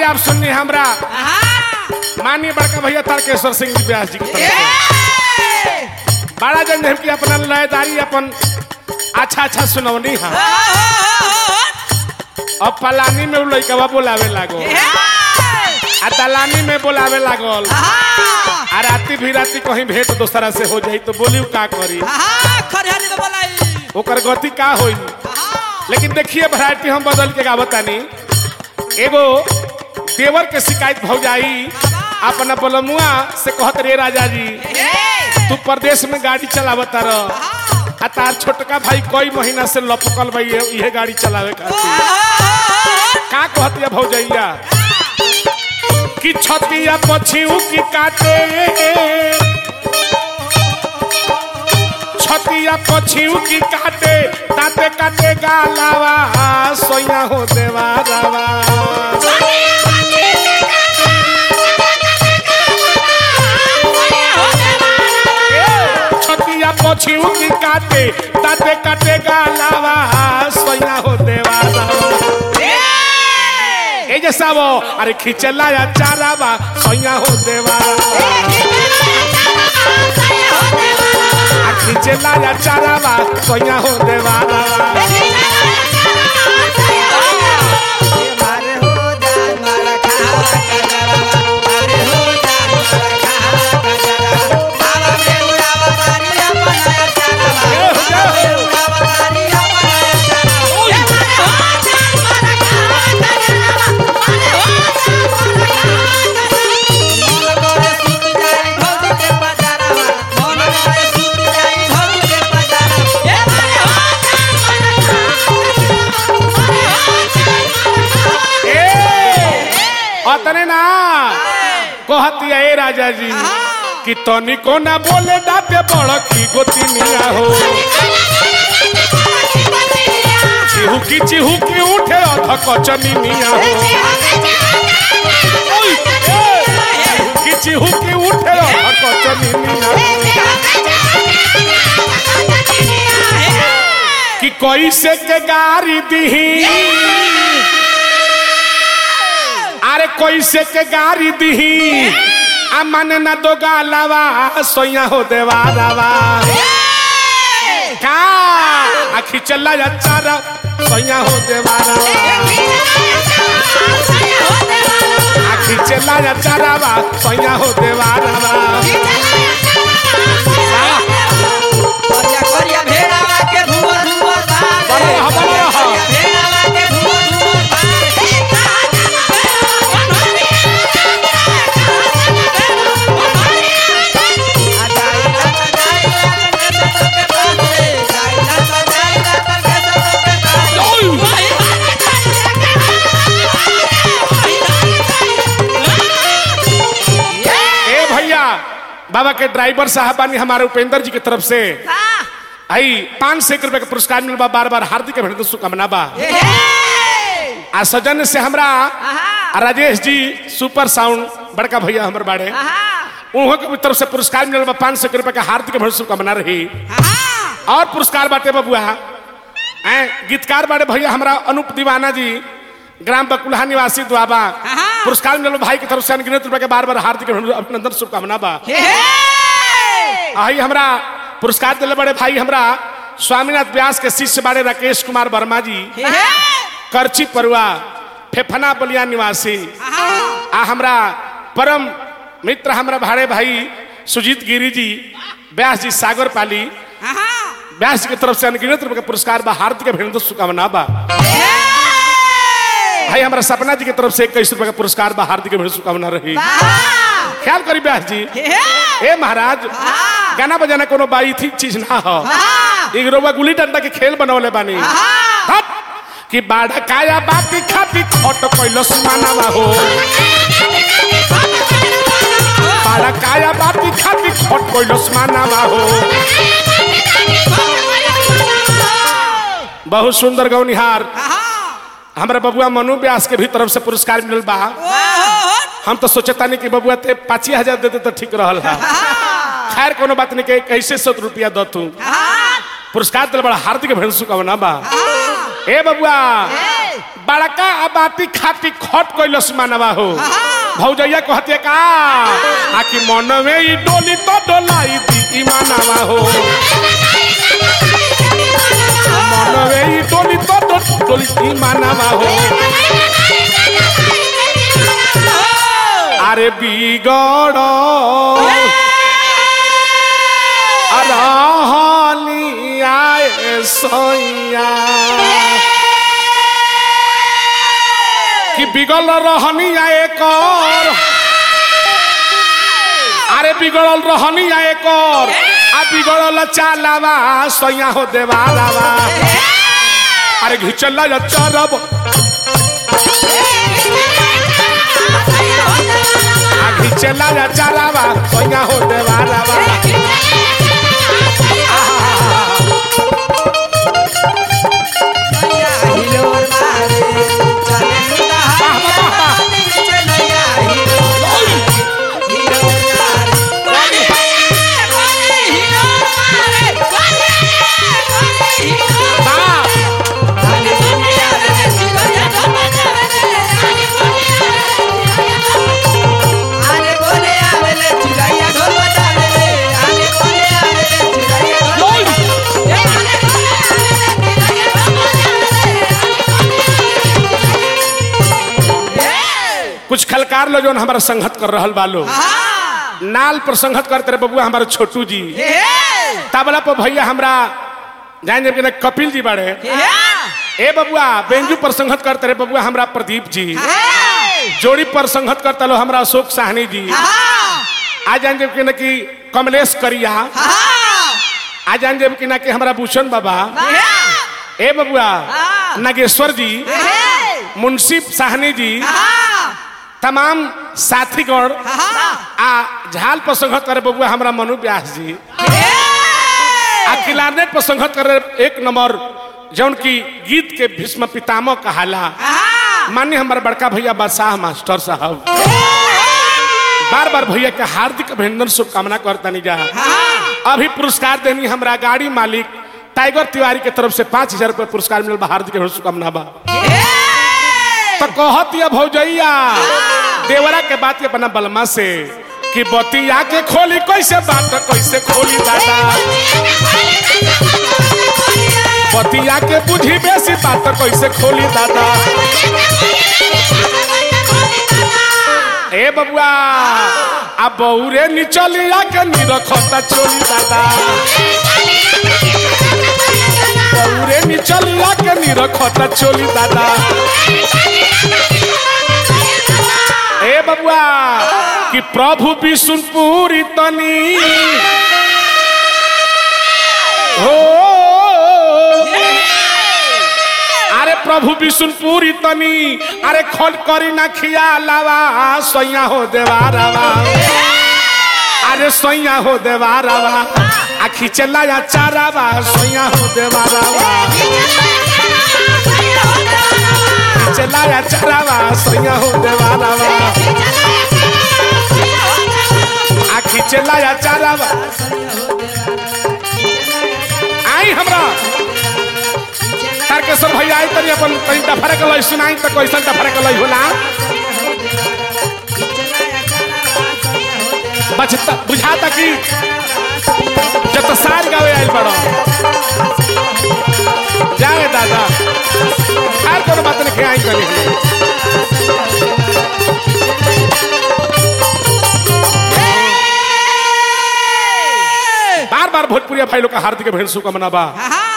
आप सुननी हमरा माननीय बड़का भैया तारकेश्वर सिंह जी व्यास जी की तरफ से बड़ा जन हम की अपना लयदारी अपन अच्छा अच्छा सुनौनी हा अब पलानी में उ लइकवा बोलावे लागो आ दलानी में बोलावे लागल आ राती भी राती कहीं भेंट दोसरा से हो जाई तो बोली उ का करी ओकर गति का होई लेकिन देखिए वैरायटी हम बदल के गावतानी एगो देवर के शिकायत भौ जाई अपना बलमुआ से कहत रे राजा जी तू प्रदेश में गाड़ी चलावता रह आ तार छोटका भाई कई महीना से लपकल भाई इहे गाड़ी चलावे खातिर का कहतिया भौजैया कि छतिया पछिऊ की काटे छतिया पछिऊ की काटे ताते काटे गालावा सोया हो देवा रावा छतिया पछिऊ की काटे ताते काटे गालावा सोया हो देवा रावा ए जैसा वो अरे खिचला या चारावा सोया हो देवा आ खिचला या चारावा सोया हो देवा अतने ना कहतिया ए राजा जी कि तनिको ना बोले दाते बड़की गोतिनिया हो चिहुकी चिहुकी उठे अध कचनिया हो चिहुकी चिहुकी उठे अध कचनिया हो कि कैसे के गारी दीही अरे कैसे के गारी दीही आ मन न दो गालावा सोया हो देवा रावा का आखी चला जा चारा सोया हो देवा रावा आखी चला जा चारावा सोया हो देवा रावा बड़ा रहा, बड़ा रहा। ए भैया बाबा के ड्राइवर साहब बानी हमारे उपेंद्र जी की तरफ से आई पाँच सौ एक रुपए का पुरस्कार मिल बा बार बार हार्दिक अभिनंदन शुभकामना बा आ सजन से हमरा राजेश जी सुपर साउंड बड़का भैया हमर बाड़े उन्हों के तरफ से पुरस्कार मिलल बा पाँच सौ रुपए का हार्दिक अभिनंदन शुभकामना रही और पुरस्कार बाटे बबुआ ऐ गीतकार बाड़े भैया हमरा अनूप दीवाना जी ग्राम बकुलहा निवासी दुआबा पुरस्कार मिलल भाई की तरफ से अनगिनत रुपए के बार बार हार्दिक अभिनंदन शुभकामना बा आई हमरा पुरस्कार दिले बड़े भाई हमरा स्वामीनाथ व्यास के शिष्य बाड़े राकेश कुमार वर्मा जी करची परुआ फेफना बलिया निवासी आ हमरा परम मित्र हमरा भाड़े भाई सुजीत गिरी जी व्यास जी सागर पाली व्यास जी की तरफ से अनगिनत रुपए का पुरस्कार बा हार्दिक अभिनंदन शुभकामना बा भाई हमारा सपना जी की तरफ से इक्कीस रुपए का पुरस्कार बा हार्दिक अभिनंदन शुभकामना रही ख्याल करी व्यास जी ए महाराज गाना बजाना कोनो बाई थी चीज ना हो एक रोबा गुली डंडा के खेल बनवले बानी हट! कि बाढ़ काया बाती खाती खोट कैलस मानावा हो बाढ़ काया बाती खाती खोट कैलस मानावा हो बहुत सुंदर गौनिहार हमारे बबुआ मनु व्यास के भी तरफ से पुरस्कार मिलल बा हम तो सोचता नहीं कि बबुआ ते पाँच हजार देते तो ठीक रहल है खैर कोनो बात नहीं के कैसे सौ रुपया दो तू पुरस्कार दिल बड़ा हार्दिक अभिनंदन शुभकामना बा ए बबुआ बड़का अबाती खाती खट कैलस मानवा हो भौजैया कहते का आकि मनवे ई डोली तो डोलाई दी ई मानवा हो मनवे ई डोली तो डो- डोली दी मानवा हो अरे बिगड़ रहनिया सोइया कि बिगल रहनिया एक और अरे बिगड़ल रहनिया एक और आ बिगड़ल चालावा सोइया हो देवालावा अरे घिचल जा चरब आ घिचल जा चालावा सोइया हो देवालावा बा कुछ खलकार लो जो हमारा संगत कर रहल बालो नाल पर संगत करते रहे बबुआ हमारे छोटू जी तबला पर भैया हमरा जान जब कि ना कपिल जी बाड़े ए बबुआ बेंजू पर संगत करते रहे बबुआ हमरा प्रदीप जी जोड़ी पर संगत करता लो हमरा अशोक साहनी जी आज जान जब कि ना कि कमलेश करिया आज जान जब कि ना कि हमरा भूषण बाबा ए बबुआ नागेश्वर जी मुंशी साहनी जी तमाम साथीगण आ झाल पर संगत करे बबुआ हमरा मनु व्यास जी आ किलारनेट पर संगत करे एक नंबर जौन की गीत के भीष्म पितामह कहाला मान्य हमारे बड़का भैया बादशाह मास्टर साहब बार बार भैया के हार्दिक अभिनंदन शुभकामना करता जा अभी पुरस्कार देनी हमरा गाड़ी मालिक टाइगर तिवारी के तरफ से पाँच हजार रुपये पुरस्कार मिलल बा हार्दिक अभिनंदन शुभकामना बा तो कहत या भौजैया देवरा के बात के बना बलमा से कि बतिया के खोली कैसे बात कैसे खोली दादा बतिया के बुझी बेसी बात कैसे खोली दादा ए बबुआ आ बौरे निचलिया के निरखता चोली दादा बौरे निचलिया के निरखता चोली दादा ए बबुआ कि प्रभु विष्णुपुरी तनी हो अरे प्रभु विष्णुपुरी तनी अरे खोल करी ना खिया लावा सैया हो देवारावा अरे सैया हो देवारावा आ खिचला या चारावा सैया हो देवारावा खिचला या चारावा सैया हो देवारावा आ खिचला या चारावा आई हमरा तारकेश्वर भैया आई तनी अपन तनी डफरे के लई सुनाई त कैसन डफरे के लई होला बचता बुझाता कि जब तो सार गावे आइल बड़ो जाए दादा हर कोनो बात नहीं आई कनी बार बार भोजपुरिया भाई लोग का हार्दिक अभिनंदन शुभकामना बा